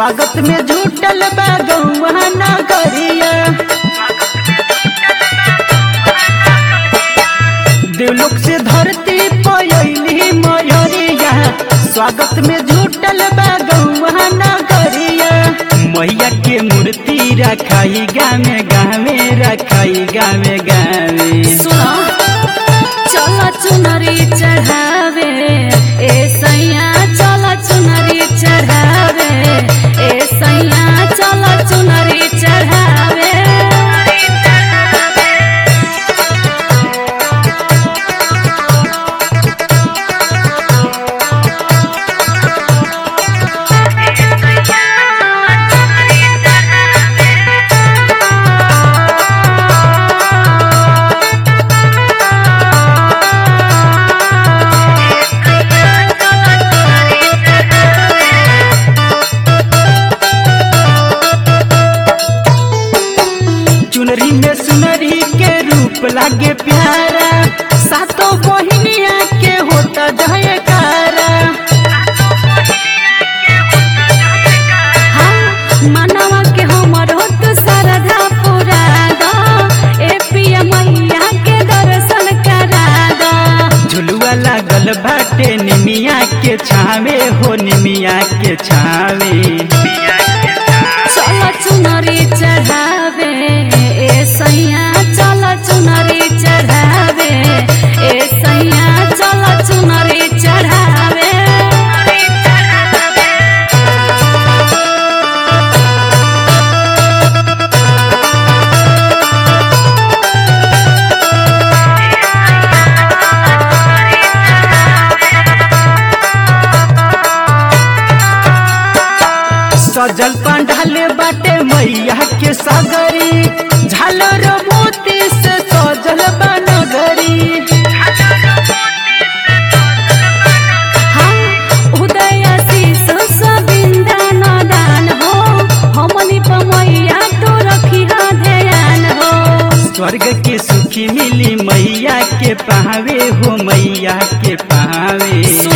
स्वागत में झूठल बा गौआ नगरिया देवलोक से धरती पयली मयरिया स्वागत में झूठल बा गौआ नगरिया मैया के मूर्ति रखाई गामे गामे रखाई गामे गामे सुनो चल चुनरी चढ़ावे ए सैया चल चुनरी चढ़ावे ए सैया चल चुनरी चढ़ावे चुनरी में सुनरी के रूप लागे प्यारा सातों बहिनिया के होता जयकारा हाँ, मनवा के हमर होत सरधा पुरा द ए पिया मैया के दर्शन करा द झुलुआ लागल बाटे निमिया के छावे हो निमिया के छावे चल चुनरी चढ़ावे ए सैया चल चुनरी चढ़ावे ए सैया चल चुनरी चढ़ावे सजल पंडाल बाटे मैया के सगरी झालर मोती से सजल बनगरी हाँ, उदय आशीष सबिंदा नदान हो हमनी पमैया तो रखी ध्यान हो स्वर्ग के सुखी मिली मैया के पावे हो मैया के पावे